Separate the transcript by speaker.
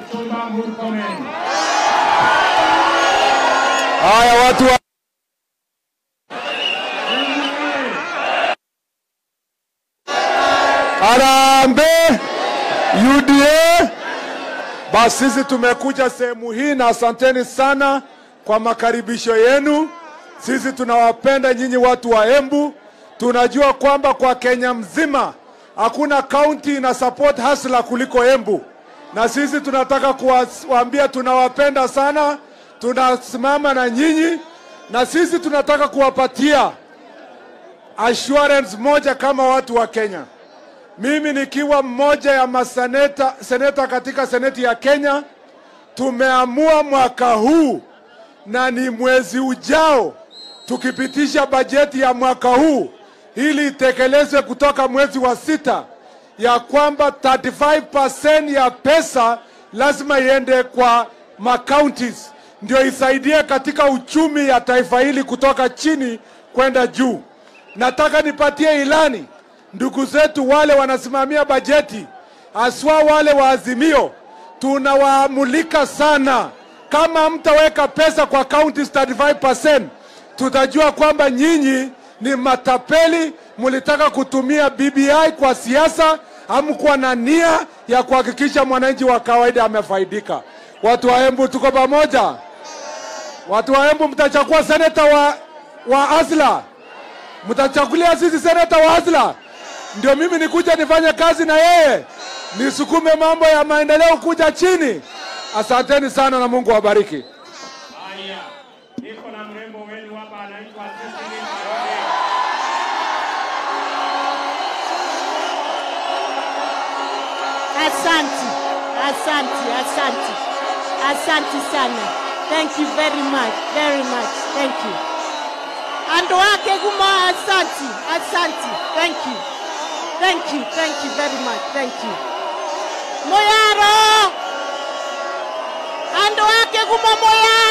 Speaker 1: Kipchumba Murkomen.
Speaker 2: Haya watu wa... Harambee UDA. Basi sisi tumekuja sehemu hii na asanteni sana kwa makaribisho yenu. Sisi tunawapenda nyinyi watu wa Embu. Tunajua kwamba kwa Kenya mzima hakuna kaunti ina support hasla kuliko Embu, na sisi tunataka kuwaambia tunawapenda sana, tunasimama na nyinyi, na sisi tunataka kuwapatia assurance moja kama watu wa Kenya. Mimi nikiwa mmoja ya maseneta seneta katika seneti ya Kenya, tumeamua mwaka huu na ni mwezi ujao tukipitisha bajeti ya mwaka huu ili itekelezwe kutoka mwezi wa sita, ya kwamba 35% ya pesa lazima iende kwa macounties ndio isaidie katika uchumi ya taifa hili kutoka chini kwenda juu. Nataka nipatie ilani ndugu zetu wale wanasimamia bajeti, haswa wale wa Azimio, tunawaamulika sana. Kama mtaweka pesa kwa counties 35%, tutajua kwamba nyinyi ni matapeli, mlitaka kutumia BBI kwa siasa, hamkuwa na nia ya kuhakikisha mwananchi wa kawaida amefaidika. Watu wa Embu, tuko pamoja. Watu wa Embu, mtachagua seneta wa, wa Azla, mtachagulia sisi seneta wa Azla ndio mimi nikuja nifanye kazi na yeye nisukume mambo ya maendeleo kuja chini. Asanteni sana na Mungu awabariki.
Speaker 1: Haya, niko na mrembo wenu hapa anaitwa Cecily Kaole.
Speaker 3: Asante, asante, asante, asante sana. Thank you very much, very much. Thank you. Andu wake kuma asante, asante. Thank you. Thank you, thank you very much. Thank you. Moyaro. Andu wake kuma moyaro.